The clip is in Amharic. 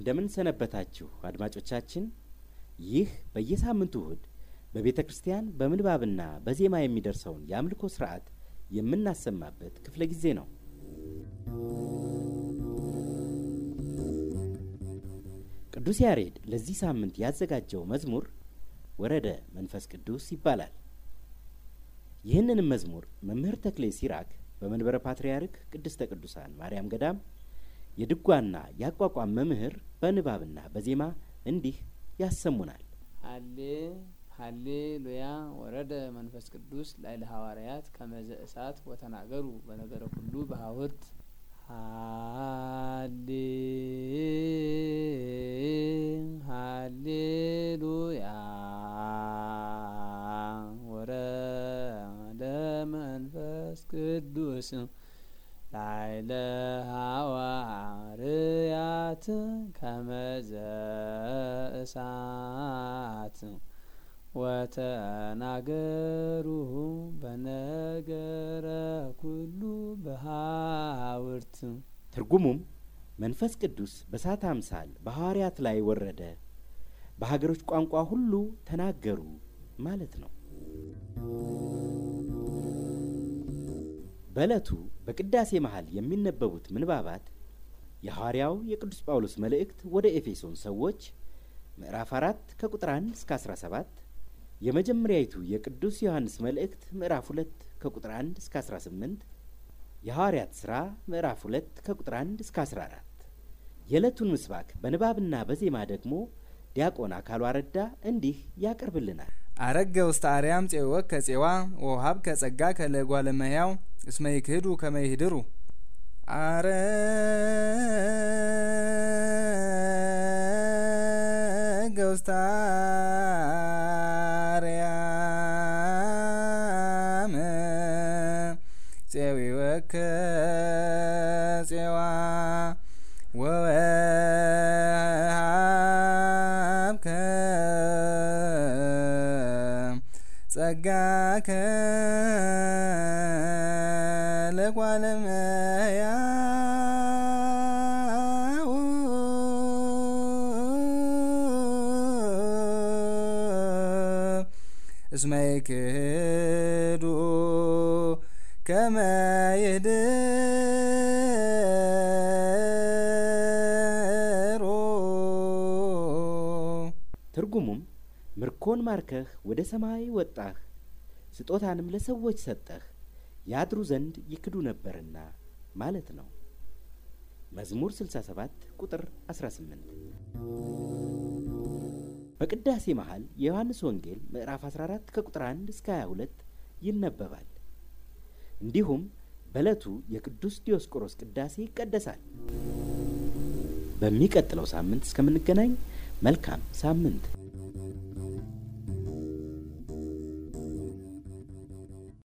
እንደምን ሰነበታችሁ አድማጮቻችን። ይህ በየሳምንቱ እሁድ በቤተ ክርስቲያን በምንባብና በዜማ የሚደርሰውን የአምልኮ ስርዓት የምናሰማበት ክፍለ ጊዜ ነው። ቅዱስ ያሬድ ለዚህ ሳምንት ያዘጋጀው መዝሙር ወረደ መንፈስ ቅዱስ ይባላል። ይህንንም መዝሙር መምህር ተክሌ ሲራክ በመንበረ ፓትርያርክ ቅድስተ ቅዱሳን ማርያም ገዳም የድጓና የአቋቋም መምህር በንባብና በዜማ እንዲህ ያሰሙናል። ሀሌ ሀሌ ሉያ ወረደ መንፈስ ቅዱስ ላይለ ሐዋርያት ከመዘ እሳት ወተናገሩ በነገረ ሁሉ በሀውርት ሀሌ ሀሌ ሉያ ወረደ መንፈስ ቅዱስ ላይለ ሐዋርያት ከመዘ እሳት ወተናገሩ በነገረ ኩሉ በሀውርት። ትርጉሙም መንፈስ ቅዱስ በእሳት አምሳል በሐዋርያት ላይ ወረደ፣ በሀገሮች ቋንቋ ሁሉ ተናገሩ ማለት ነው። በዕለቱ በቅዳሴ መሃል የሚነበቡት ምንባባት የሐዋርያው የቅዱስ ጳውሎስ መልእክት ወደ ኤፌሶን ሰዎች ምዕራፍ አራት ከቁጥር አንድ እስከ አስራ ሰባት የመጀመሪያይቱ የቅዱስ ዮሐንስ መልእክት ምዕራፍ ሁለት ከቁጥር አንድ እስከ አስራ ስምንት የሐዋርያት ሥራ ምዕራፍ ሁለት ከቁጥር አንድ እስከ አስራ አራት የዕለቱን ምስባክ በንባብና በዜማ ደግሞ ዲያቆን አካሉ አረዳ እንዲህ ያቀርብልናል። አረገ ውስተ አርያም ፄወክ ከፄዋ ወውሃብ ከጸጋ ከለጓለመያው እስመ ይክህዱ ከመ ይህድሩ አረገ ውስተ አርያም ፄዊወከ ፄዋ ወወሃብከ ጸጋከ ለጓለመያው እስመ ይክህዱ ከመ ይህድሩ ትርጉሙም ምርኮን ማርከህ ወደ ሰማይ ወጣህ፣ ስጦታንም ለሰዎች ሰጠህ፣ ያድሩ ዘንድ ይክዱ ነበርና ማለት ነው። መዝሙር 67 ቁጥር 18። በቅዳሴ መሃል የዮሐንስ ወንጌል ምዕራፍ 14 ከቁጥር 1 እስከ 22 ይነበባል። እንዲሁም በዕለቱ የቅዱስ ዲዮስቆሮስ ቅዳሴ ይቀደሳል። በሚቀጥለው ሳምንት እስከምንገናኝ መልካም ሳምንት